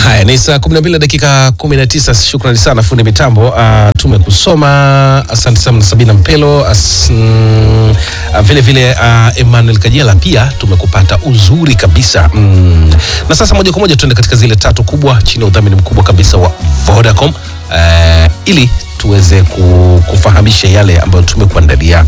Haya, ni saa 12 na dakika 19. Shukrani sana fundi mitambo. Uh, tumekusoma. Asante sana Sabina Mpelo. As, mm, uh, vile vile uh, Emmanuel Kajela pia tumekupata uzuri kabisa mm. Na sasa moja kwa moja tuende katika zile tatu kubwa chini ya udhamini mkubwa kabisa wa Vodacom uh, ili tuweze ku- kufahamisha yale ambayo tumekuandalia.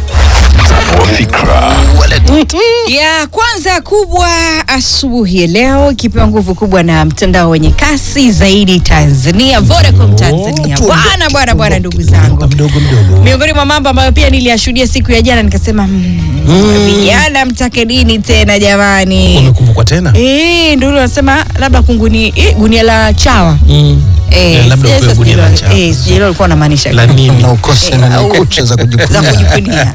ya kwanza kubwa asubuhi ya leo ikipewa nguvu kubwa na mtandao wenye kasi zaidi Tanzania, Vodacom Tanzania. Bwana bwana bwana, ndugu zangu, mdogo mdogo. miongoni mwa mambo ambayo pia niliyashuhudia siku ya jana nikasema, mm, vijana mtake nini tena jamani? Umekumbukwa tena? Eh, ndio wanasema labda kunguni eh, gunia la chawa Mm. eh, Eh, labda sijui upewe sasa gunia la sijui- chawa. eh, sijui alikuwa anamaanisha La nini? na ukose na au- kucha za za kujikunja. kujivunia.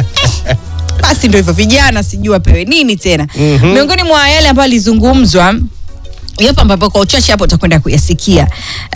Basi ndio hivyo, vijana sijui wapewe nini tena. Miongoni mwa yale ambayo alizungumzwa yapo ambapo kwa uchache hapo utakwenda kuyasikia uh,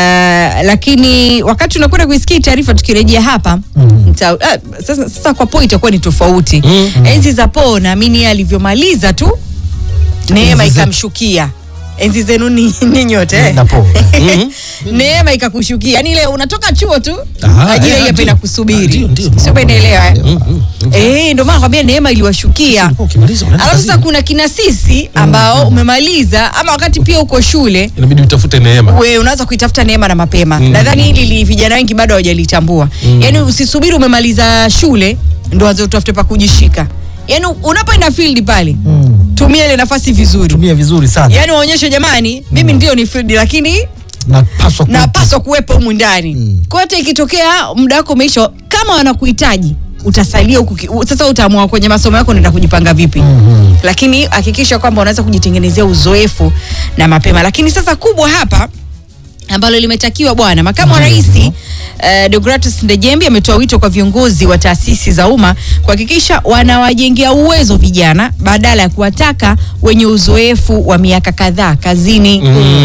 lakini wakati unakwenda kuisikia hii taarifa tukirejea hapa nita, uh, sasa, sasa kwa po itakuwa ni tofauti enzi za po naamini yeye alivyomaliza tu neema Enzi zetu. ikamshukia enzi zenu ni, ni nyote eh? Na po. neema ikakushukia yani ile unatoka chuo tu Aha, ajira eh, hii hapa ndio. inakusubiri Ndio, ndio. sio umeelewa eh? Mm, mm, mm. Eh, ndio maana nakwambia neema iliwashukia. Ulikuwa ukimaliza unaenda Alafu sasa kazini. kuna kina sisi ambao umemaliza ama wakati pia uko shule Inabidi utafute neema. we unaanza kuitafuta neema na mapema. Nadhani hili li, vijana wengi bado hawajalitambua. Yaani usisubiri umemaliza shule ndio anze utafute pa kujishika. Yaani unapoenda field pale tumia ile nafasi vizuri. Tumia vizuri sana. Yaani waonyeshe jamani, mimi ndio ni field lakini Napaswa ku- napaswa kuwepo humu ndani. Kwa hiyo hata ikitokea muda wako umeisha, kama wanakuhitaji utasalia huku. ki- u- Sasa utaamua kwenye masomo yako unaenda kujipanga vipi, lakini hakikisha kwamba unaweza kujitengenezea uzoefu na mapema. Lakini sasa kubwa hapa ambalo limetakiwa bwana makamu wa rais uh, Deogratus Ndejembi ametoa wito kwa viongozi wa taasisi za umma kuhakikisha wanawajengea uwezo vijana badala ya kuwataka wenye uzoefu wa miaka kadhaa kazini.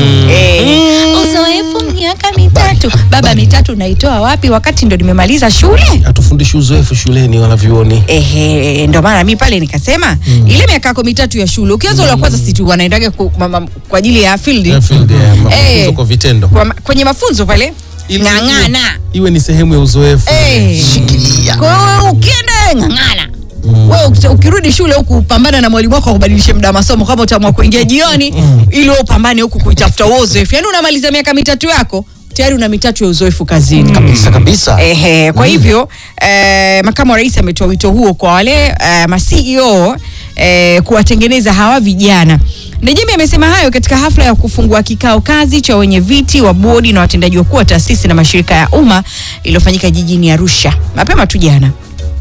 Eh, uzoefu miaka mitatu, baba mitatu naitoa wapi wakati ndo nimemaliza shule? Hatufundishi uzoefu shuleni wala vyuoni. Ehe, ndo maana mi pale nikasema ile miaka yako mitatu ya shule ukianza ule wa kwanza situ wanaendaga ku, ma, ma, kwa ajili ya field Ya field, ya mafunzo Eh. kwa vitendo. kwa, ma- kwenye mafunzo pale Ili- ng'ang'ana Iwe ni sehemu ya uzoefu. Eh. Kwa hiyo ukienda ng'ang'ana wewe uki- ukirudi shule huku upambana na mwalimu wako akubadilishe muda wa masomo kama utaamua kuingia jioni ili wewe upambane huku kuitafuta huo uzoefu yaani unamaliza miaka mitatu yako tayari una mitatu ya uzoefu kazini kabisa kabisa. Ehe, kwa hivyo eh, makamu wa rais ametoa wito huo kwa wale eh, ma CEO eh, kuwatengeneza hawa vijana. Ndejembi amesema hayo katika hafla ya kufungua kikao kazi cha wenye viti wa bodi na watendaji wakuu wa taasisi na mashirika ya umma iliyofanyika jijini Arusha mapema tu jana.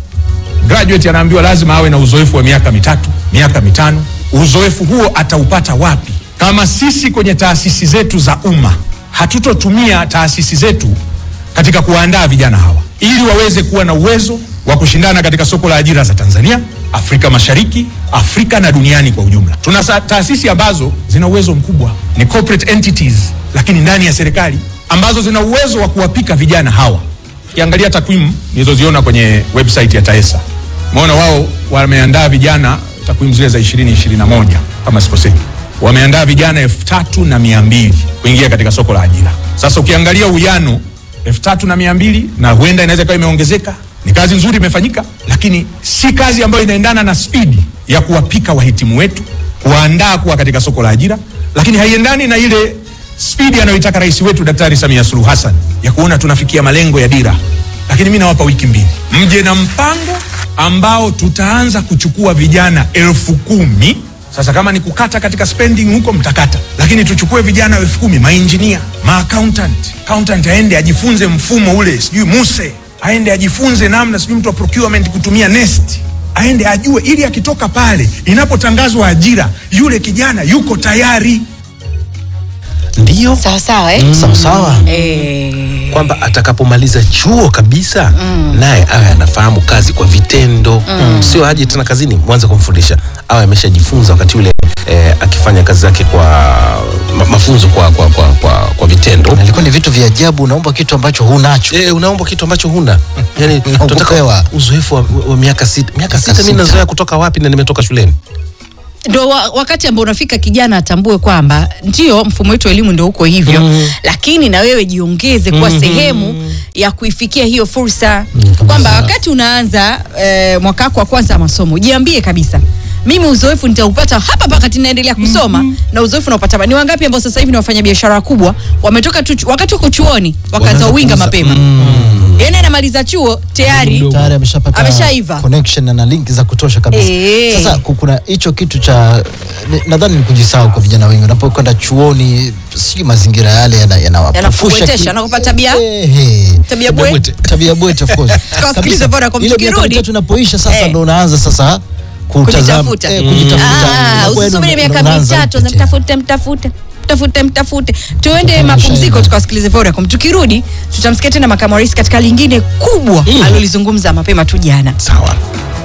graduate anaambiwa lazima awe na uzoefu wa miaka mitatu miaka mitano uzoefu huo ataupata wapi kama sisi kwenye taasisi zetu za umma hatutotumia taasisi zetu katika kuwaandaa vijana hawa ili waweze kuwa na uwezo wa kushindana katika soko la ajira za tanzania afrika mashariki afrika na duniani kwa ujumla tuna sa- taasisi ambazo zina uwezo mkubwa ni corporate entities lakini ndani ya serikali ambazo zina uwezo wa kuwapika vijana hawa ukiangalia takwimu nilizoziona kwenye website ya taesa umeona wao wameandaa vijana takwimu zile za 2021 kama sikosei wameandaa vijana elfu tatu na mia mbili kuingia katika soko la ajira sasa ukiangalia uwiano elfu tatu na mia mbili na huenda inaweza ikawa imeongezeka ni kazi nzuri imefanyika lakini si kazi ambayo inaendana na spidi ya kuwapika wahitimu wetu kuwaandaa kuwa katika soko la ajira lakini haiendani na ile spidi anayoitaka rais wetu daktari samia suluhu hassan ya kuona tunafikia malengo ya dira lakini mi nawapa wiki mbili mje na mpango ambao tutaanza kuchukua vijana elfu kumi sasa kama ni kukata katika spending huko mtakata lakini tuchukue vijana elfu kumi mainjinia maaccountant accountant aende ajifunze mfumo ule sijui muse aende ajifunze namna sijui mtu wa procurement kutumia nest aende ajue ili akitoka pale inapotangazwa ajira yule kijana yuko tayari Ndiyo Sawa sawa eh? Sawa sawa. Eh, kwamba atakapomaliza chuo kabisa naye awe anafahamu kazi kwa vitendo sio aje tena kazini mwanze kumfundisha awe ameshajifunza wakati ule eh, akifanya kazi zake kwa ma, mafunzo kwa, kwa, kwa, kwa, kwa vitendo Na ilikuwa ni vitu vya ajabu, unaomba kitu ambacho hunacho. Eh, unaomba kitu ambacho huna yani Na tunataka ukupewa. uzoefu wa, wa miaka sita miaka sita mi sita. nazoea kutoka wapi na nimetoka shuleni ndo wa, wakati ambao unafika kijana atambue kwamba ndio mfumo wetu wa elimu ndo uko hivyo mm. lakini na wewe jiongeze kuwa mm. sehemu ya kuifikia hiyo fursa mm, kwamba wakati unaanza eh, mwaka wako wa kwanza wa masomo jiambie kabisa mimi uzoefu nitaupata hapa wakati naendelea kusoma mm-hmm. na uzoefu naupata hapa. ni wangapi ambao sasa hivi ni wafanya biashara wakubwa wametoka tu chu- wakati wako chuoni wakaanza Wanaanza uwinga kuuza. mapema mm. yani anamaliza chuo tayari tayari ameshapata Ameshaiva. connection na link za kutosha kabisa. Eh. Sasa ku- kuna hicho kitu cha ni- nadhani ni kujisahau kwa vijana wengi unapokwenda chuoni, sijui mazingira yale yana- yanawapofusha Yanakupwetesha, ki- yanakupa tabia- Ehe. tabia bwe tabia bwete of course. Tukawasikilize Kabisa. Vodacom, Ile miaka tukirudi. mitatu inapoisha sasa Eh. ndo unaanza sasa kutazama Kujitafuta. eh, kujitafuta. Ah, Unakuwa usisubiri ndo- miaka ndo unaanza mitatu upya tena. mtafute mtafute mtafute mtafute tuende Kufanya mapumziko shine. tukawasikilize Vodacom tukirudi tutamsikia tena makamu wa rais katika lingine kubwa alilolizungumza mapema tu jana sawa